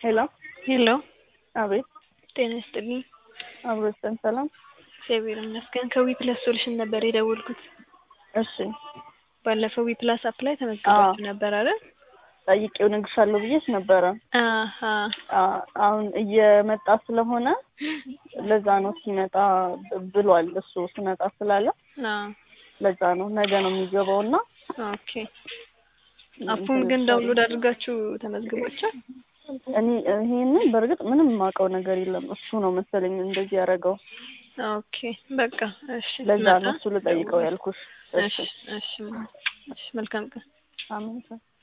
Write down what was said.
ሄሎ ሄሎ አቤት ጤና ይስጥልኝ። አብሮ ይስጠን ሰላም እግዚአብሔር ይመስገን። ከዊ ፕላስ ሶሉሽን ነበር የደወልኩት። እሺ ባለፈው ዊ ፕላስ አፕ ላይ ተመዝግባችሁ ነበር አይደል? ጠይቄው እነግርሻለሁ ብዬሽ ነበረ አሀ አ- አሁን እየመጣ ስለሆነ ለዛ ነው ሲመጣ ብሏል እሱ ስመጣ ስላለ አዎ ለዛ ነው ነገ ነው የሚገባው እና ኦኬ። አፑን ግን ዳውንሎድ አድርጋችሁ ተመዝግባችኋል? እኔ ይሄንን በእርግጥ ምንም የማውቀው ነገር የለም እሱ ነው መሰለኝ እንደዚህ ያደረገው ኦኬ በቃ እሺ። ለዛ መጣ? ነው እሱ ልጠይቀው ያልኩሽ እሺ እሺ እሺ መልካም ቀን። አሜን